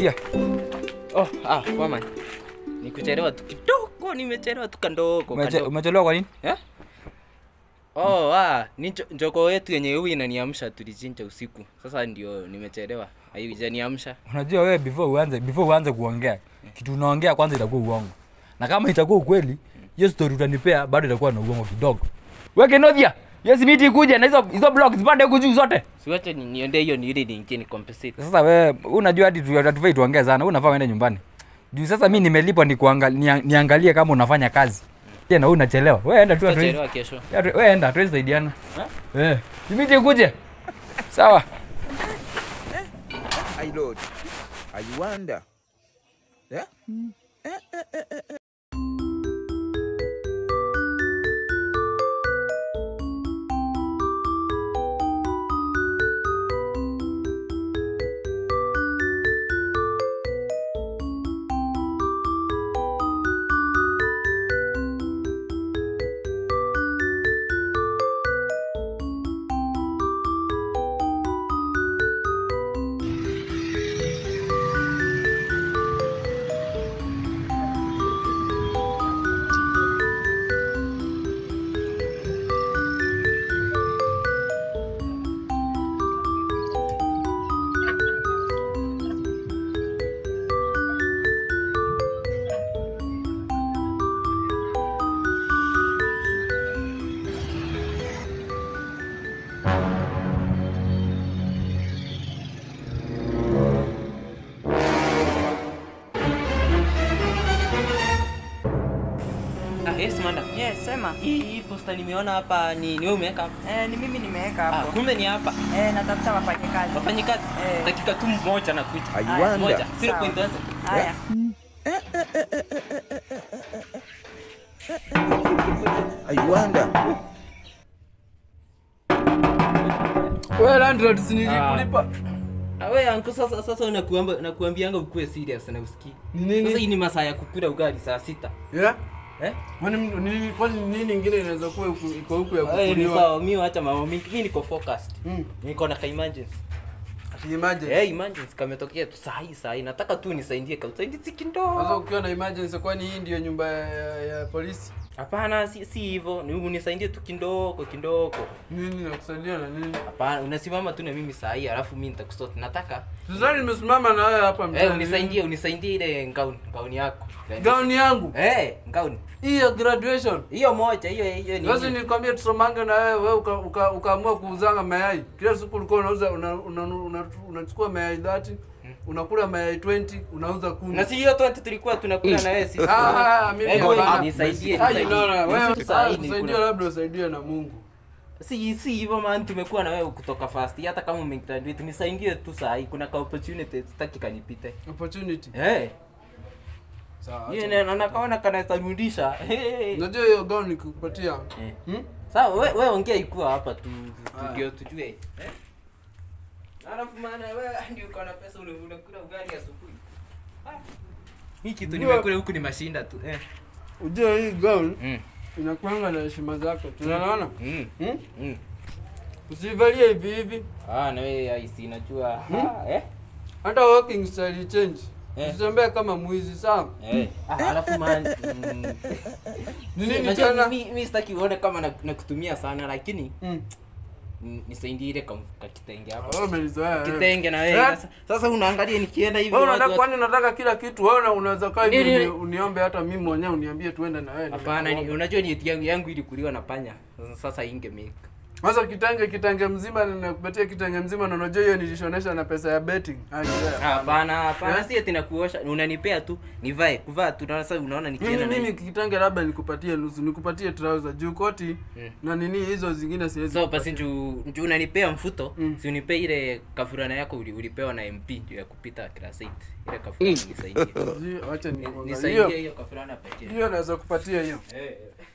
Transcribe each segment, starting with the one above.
Dia. Oh, ah, foreman. Nikuchelewa tu kidogo, nimechelewa tu kandogo. Umeche- kandogo. Umechelewa kwa nini? Eh? Oh, ah, ni njo- njogoo yetu yenye huyu inaniamsha tulichinja usiku. Sasa ndio nimechelewa. Haijaniamsha. Unajua wewe before uanze before uanze kuongea, kitu unaongea kwanza itakuwa uongo. Na kama itakuwa ukweli, hiyo story utanipea bado itakuwa na uongo kidogo. Weke Nodia. Yes miti ikuje na hizo hizo blocks zipande huku juu zote. Siwache ni- niende hiyo ni ili niingie ni compensate. Sasa wewe unajua hadi tu- hatufai tuongee sana. Wewe unafaa uende nyumbani. Juu sasa mimi nimelipwa ni kuangalia niangalie kama unafanya kazi. Tena wewe unachelewa. Wewe enda tu hatuwezi- Tutachelewa kesho. Ya, tu- wewe enda hatuwezi saidiana. Eh, miti ikuje. Sawa. I Lord, I wonder. Yeah? Ah, yes, manda. Yes, sema. Hii hii posta nimeona hapa ni ni wewe umeweka hapa. Eh, ni mimi nimeweka Ah, hapo. kumbe ni hapa. Eh, natafuta wafanyakazi. Wafanyikazi. Eh. Dakika tu moja na kuja. I Haya, wonder. Moja. Sawa. 0.1. Haya. I wonder. Wewe landlord si nilikulipa. Ah, wewe anko sasa sasa unakuamba nakuambianga ukue serious na usikii. Ni nini? Sasa hii ni masaa ya kukula ugali saa sita. Yeah? Eh? Kwani m- nini kwani nini ingine inaweza kuwa huku- iko huku ya Wewe ni kukuliwa? sawa, mimi acha mambo mingi. Mimi niko focused. Mm. Niko na ka emergency. Ati emergency. Eh, emergency kametokea tu saa hii saa hii. Nataka tu nisaidie ka usaidizi Sasa kidogo. ukiwa na emergency kwani hii ndio nyumba ya, ya, ya polisi? Hapana, si si hivyo. Ni unisaidie tu kidogo kidogo. Nini nakusaidia na nini? Hapana, unasimama tu na mimi saa hii alafu mimi nitakusort. Nataka Sasa nimesimama na wewe hapa eh, mtaani. unisaidie unisaidie ile ngauni ngauni yako. Gauni yangu. Eh, ngauni. Hii ya graduation. Hiyo moja, hiyo hiyo ni. Sasa nikwambia tusomange na wewe wewe uka- uka- ukaamua kuuzanga mayai. Kila siku ulikuwa unauza unachukua una, una, unachukua mayai 30, unakula mayai 20, unauza 10. Na si hiyo 20 tulikuwa tunakula na wewe sisi. Ah, ah, mimi Eh, hapana. nisaidie, Ah, nisaidie. no, no, wewe Nusu saa hii kusaidia nilikula. labda usaidie na Mungu. Si si hivyo man, tumekuwa na wewe kutoka fast. Hata kama umegraduate, nisaidie tu saa hii. Kuna ka opportunity sitaki kanipite. Opportunity. Eh, Sawa. hiyo acha. na nakaona kanaweza rudisha. Hey. Unajua hiyo gauni nikupatia. Eh. Hmm? Sawa, we, we ongea ikuwa hapa tu Ah. ndio tujue. Eh? Alafu maana wewe ndio uko na pesa ule unakula ugali asubuhi. Ah. Hii kitu Ndio. nimekula huku ni mashinda tu. Eh. Ujue hii gauni Mm. inakuanga na heshima zake. Tunaona? Mm. Hmm? Mm. Usivalie hivi hivi. Ah, na wewe haisi najua. Ah, eh? Hata walking style change. Eh. Usitembee kama mwizi sawa? Eh. Ah, alafu man. Mm. Ni nini Unajua tena? mi- mi sitaki uone kama na- nakutumia sana lakini Mm. mm, nisaidie ile kam- ka kitenge hapo. Wewe umenizoea. wewe. Kitenge na wewe. Eh? Sasa, sasa unaangalia nikienda hivi Wewe watu unataka wa- kwani unataka kila kitu? Wewe una- unaweza kaa hivi Nini? uni- uniombe hata mimi mwenyewe uniambie tuende na wewe. Hapana, ni- Nimekuomba. unajua ni yangu yangu ilikuliwa na panya. Sasa- Sasa inge make. Sasa kitenge kitenge mzima na nakupatia kitenge mzima na unajua hiyo nilishonesha na pesa ya betting. Ah, yeah. Hapana, hapana, Eh? si eti nakuosha, unanipea tu, nivae, kuvaa tu. Sasa unaona nikienda Mimi na mimi hii. kitenge labda nikupatie nusu, nikupatie trouser juu koti Mm. na nini hizo zingine siwezi. So basi juu juu unanipea mfuto, Mm. si unipe ile kafurana yako uli, ulipewa na MP ndio ya kupita class 8. Ile kafurana nisaidie. Sijui, Acha Ni- nikuangalie. Nisaidie Hiyo hiyo kafurana pekee. hiyo naweza kupatia hiyo. Eh.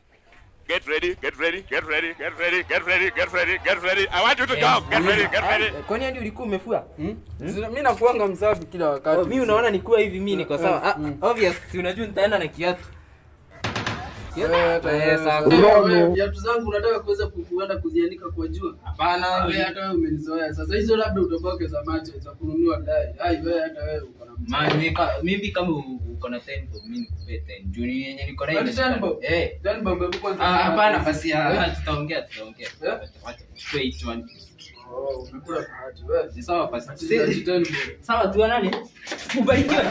Get ready, get ready, get ready, get ready, get ready, get ready, get ready. I want you to jump. Get ready, get ready. Ah, Kwani hadi ulikuwa umefua? Hmm? Zina- Mimi nakuanga msafi kila wakati. Oh, mimi unaona nikuwa hivi mimi niko Eh, sawa. Ah, mm. obvious, si unajua nitaenda na kiatu. Wewe hata Eh, wewe- sawa. wewe, viatu zangu unataka kuweza ku- kuenda kuzianika kwa jua Hapana, wewe hata wewe umenizoea sasa hizo labda utoboke za macho za kununua dai ai wewe hata wewe uko na Man, mimi ka- mimi kama uko na 10 bob, mimi nikupe 10. Juu ni yenye niko na Ati imeshika. 10 bob? Eh. Then baba hebu kwanza Ah, hapana basi ah, ah, tutaongea tutaongea. Eh? Wacha chukue each one. Oh, umekula bahati wewe Ni sawa basi. Ati- ati 10 bob. Sawa tu nani? Ubarikiwe.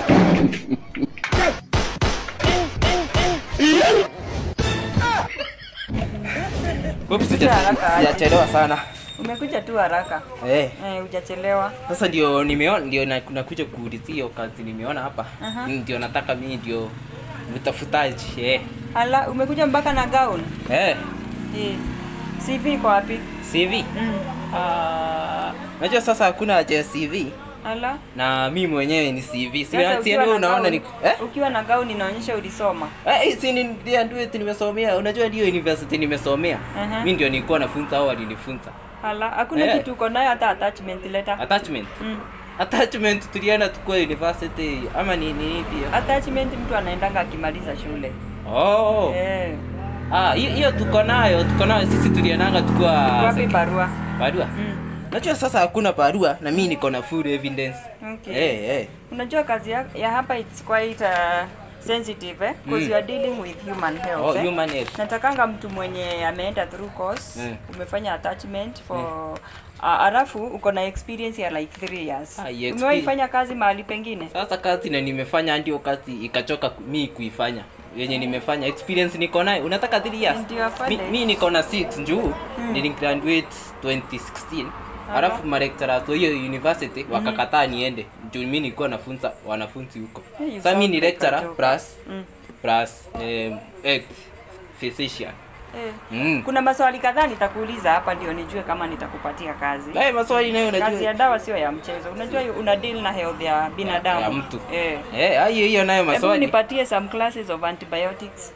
Bob Kuja haraka aje. sijachelewa sana. Umekuja tu haraka. Eh. Eh, hujachelewa. Sasa ndio nimeona ndio na- nakuja kuulizia hiyo kazi nimeona hapa. Aha. Ndio nataka mimi ndio mtafutaji. Eh. Hala, umekuja mpaka na gown? Eh. Eh. CV iko wapi? CV. Mm. Ah, najua sasa hakuna haja ya CV Hala. na mimi mwenyewe ni CV. Si Sasa si ukiwa wewe na unaona gown- ni eh? Ukiwa na gown inaonyesha ulisoma. Eh, si ni ndio ndio eti nimesomea. Unajua ndio university nimesomea. Aha. Mimi ndio nilikuwa nafunza au walinifunza. Hala, hakuna Eh. kitu uko nayo hata attachment letter. Attachment. Mm. Attachment tulienda tukua university ama ni ni pia. Attachment mtu anaendanga akimaliza shule. Oh. Eh. Ah, hiyo hiyo tuko nayo, tuko nayo sisi tuliendanga tukua Wapi barua? barua. Mm. Najua sasa hakuna barua na mimi niko na full evidence. Okay. Eh, eh. Unajua kazi ya, ya hapa it's quite uh, sensitive eh? Because Mm. you are dealing with human health. Oh, eh? human health. Natakanga mtu mwenye ameenda through course, Mm. umefanya attachment for uh, alafu uko na experience ya like 3 years. Ah, hiyo Umewahi expe- fanya kazi mahali pengine? Sasa kazi na nimefanya ndio kazi ikachoka ku- mi kuifanya yenye nimefanya experience niko nayo unataka 3 years Ndio afande. mi, mi niko na 6 njuu mm. niligraduate 2016 alafu malecturers wa hiyo university wakakataa niende juu mi nilikuwa nafunza wanafunzi huko Hey, you sasa mi sound ni like a lecturer joker. plus Mm. plus um, eh, physician Eh. mm. Kuna maswali kadhaa nitakuuliza hapa ndio nijue kama nitakupatia kazi. Haya maswali nayo Kazi ya unajua dawa sio ya mchezo. Unajua una deal na health ya binadamu. ya mtu Eh. eh hiyo hiyo nayo Hebu maswali nipatie some classes of antibiotics.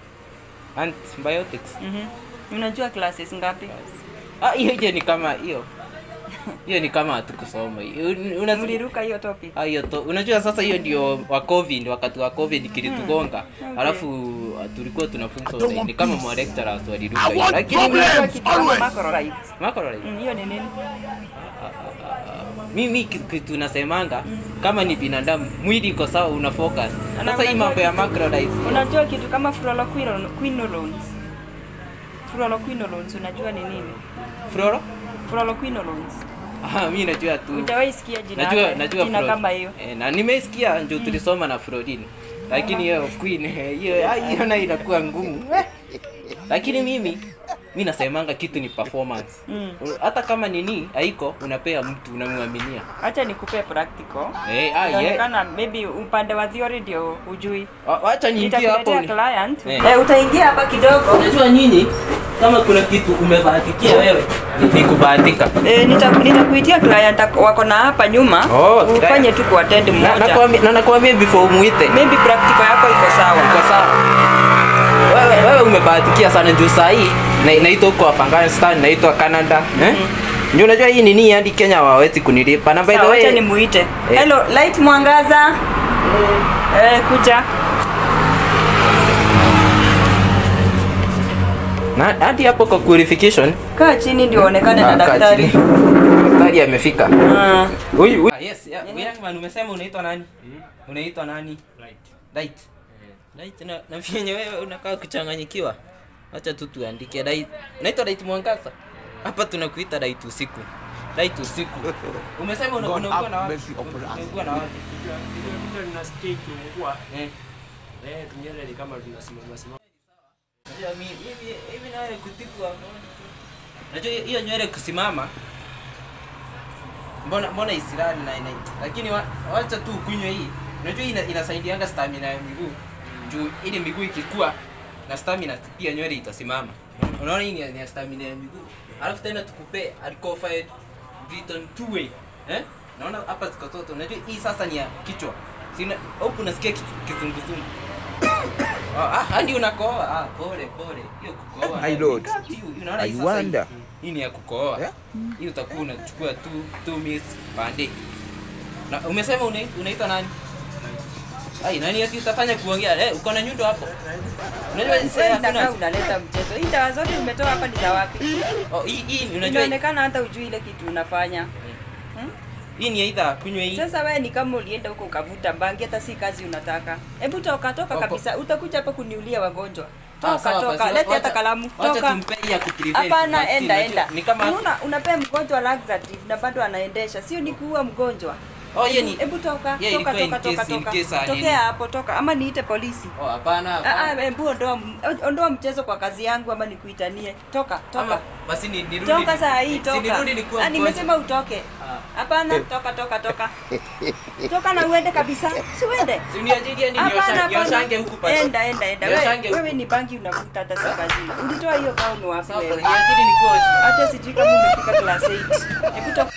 antibiotics Mhm. Unajua classes ngapi? ah hiyo hiyo ni kama hiyo hiyo ni kama hatukusoma hiyo unasikia Mliruka hiyo topic. Ah, hiyo to unajua sasa hiyo ndio wa covid wakati wa covid kilitugonga Okay. alafu uh, tulikuwa tunafunza online ni kama ma lecturers waliruka hiyo lakini Unajua kitu kama macrolides. macrolide Mm, Hiyo ni nini? mimi ki- kitu nasemanga kama ni binadamu mwili iko sawa una focus Ana- sasa hii mambo ya unajua- macrolides Unajua kitu kama fluoroquinolones. Fluoroquinolones unajua ni nini? floro Fluoroquinolones. ah mimi najua tu Hujawahi sikia jina najua yake- najua jina Flo- kama hiyo. eh, na nimesikia ndio tulisoma na Florin lakini hiyo queen eh, hiyo ah, hiyo nayo inakuwa ngumu lakini mimi mi nasemanga kitu ni performance Mm. hata kama nini haiko unapea mtu unamwaminia Acha nikupe practical. eh ah yeah. Inaonekana maybe upande wa theory ndio ujui. Wa- wacha niingie hapo Nitakuletea ni- client. Eh. Eh, utaingia hapa kidogo. unajua nyinyi kama kuna kitu umebahatikia wewe ni kubahatika Eh, nita- nitakuitia client ako- wako na hapa nyuma. Oh, Ufanye client. tu kuattend na mmoja. nakwambia na nakwambia before umuite Maybe practical yako iko sawa. Uko sawa wewe, wewe umebahatikia sana juu saa hii na- naitwa huko Afghanistan naitwa Canada eh? Ndio unajua hii nini hadi Kenya hawawezi kunilipa na by the Sawa, acha way nimuite. Eh. Hello, light mwangaza. Eh, kuja. na hadi hapo kwa qualification Kaa chini ndio uonekane na Ah, kaa daktari. chini. daktari amefika Ah, huyu huyu- yes yeah, young man umesema unaitwa nani unaitwa nani Light. Light na na vyenye wewe unakaa kuchanganyikiwa acha tu tuandike Light unaitwa Light mwangaza hapa tunakuita Light usiku Light usiku umesema una- unaugua na wapi unaugua na wapi Nimekuja ninasikia ikiungua. eh Eh, tunyele ni kama tunasimama simama. Unajua mi- mimi hivi na wewe kutikwa Unajua hiyo- hiyo nywele kusimama mbona mbona isirani na ina lakini wa, wacha tu kunywa hii unajua ina, inasaidianga stamina ya miguu juu ili miguu ikikua na stamina pia nywele itasimama unaona hii ni ya- ni ya stamina ya miguu alafu tena tukupe alcofied Briton two way eh naona hapa ziko zote unajua hii sasa ni ya kichwa sina huku nasikia kitu- kizunguzungu Ah, ah, hadi unakoa. Ah, pole pole. Hiyo kukoa. My lord. Tiu, Unaona hii I sasa hii. wonder. Hii ni ya kukoa. Yeah. Hii utakuwa unachukua tu two minutes pande. Na umesema una- unaitwa nani? ai nani ati utafanya kuongea eh uko na nyundo hapo unajua Wewe sasa inakaa hakuna unaleta mchezo. Hii dawa zote umetoa hapa ni za wapi? oh hii hii unajua Inaonekana hata ujui ile kitu unafanya. hii ni aidha kunywa hii Sasa wewe ni kama ulienda huko ukavuta bangi, hata si kazi unataka. Hebu toka toka Opo. kabisa, utakuja hapa kuniulia wagonjwa. Ah, Toka sawa toka, basi, leta wacha- hata kalamu. wacha Toka. tumpe hii ya kuprevent Hapana, vaccine, enda unajua, enda. ni kama Unaona unapea mgonjwa laxative na bado anaendesha, sio ni kuua mgonjwa. oh hiyo Hebu- ni Hebu toka, Yeah, toka, ilikuwa toka, in toka, case- in toka. case ali- Tokea hapo, toka. Ama niite polisi. oh hapana Ah, hapana ah, hebu ondoa ondoa mchezo kwa kazi yangu ama nikuitanie. Toka, toka. Ama, basi ni nirudi Toka saa hii si toka. nirudi nikuwa Ah, nimesema utoke. Hapana, toka toka toka. Toka na uende kabisa. Si uende. si uniajiria ni Hapana, niosha- hapana. nioshange huku pasi Enda enda enda. Nioshange Wewe, huku. wewe ni bangi unavuta hata si kazi. Ulitoa hiyo gown wapi Sawa, wewe? niajiri nikuwa Hata sijui kama umefika class 8. Hebu toka.